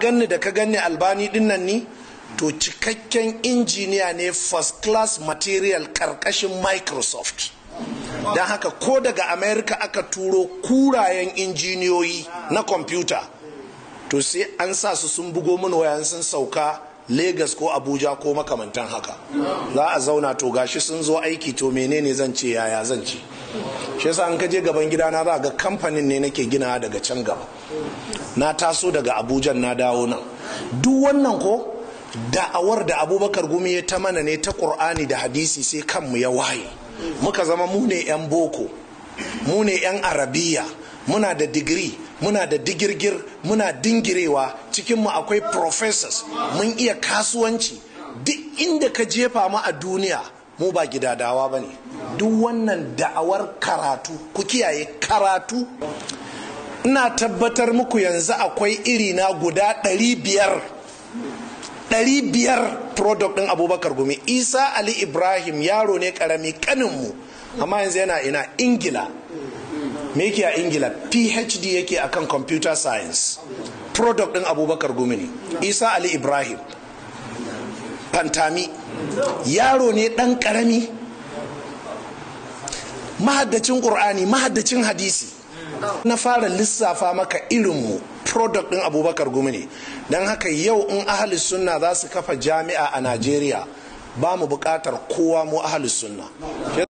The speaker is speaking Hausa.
ganni da ka ganni albani dinnan ni to cikakken injiniya ne first class material karkashin microsoft don haka ko daga america aka turo kurayen injiniyoyi na kwamfuta to sai an sa su sun bugo min wayan sun sauka Legas ko Abuja ko makamantan haka za a zauna to gashi sun zo aiki to menene zan ce yaya zan ce shi yasa an kaje gaban gidana za ga kamfanin ne nake gina daga can gaba na taso daga Abuja na dawo nan duk wannan ko da'awar da abubakar gumi ya ta mana ne ta ƙur'ani da hadisi sai kanmu ya waye muka zama mu ne 'yan boko mu ne 'yan arabiya muna da digiri muna da digirgir muna dingirewa cikinmu akwai professors mun iya kasuwanci duk inda ka jefa mu a duniya mu ba gidadawa ba ne duk wannan da'awar karatu ku kiyaye karatu ina tabbatar muku yanzu akwai irina guda ɗari biyar ɗari biyar product ɗin abubakar gumi isa ali ibrahim yaro ne ƙarami ƙaninmu amma yanzu yana ina ingila me yake a ingila phd yake akan computer science product ɗin abubakar gumi ne isa ali ibrahim fantami yaro ne ɗan ƙarami mahaddacin ƙur'ani mahaddacin hadisi na fara lissafa maka irinmu product ɗin abubakar gumi ne don haka yau in ahalis sunna za su kafa jami'a a najeriya ba mu buƙatar kowa mu ahalis sunna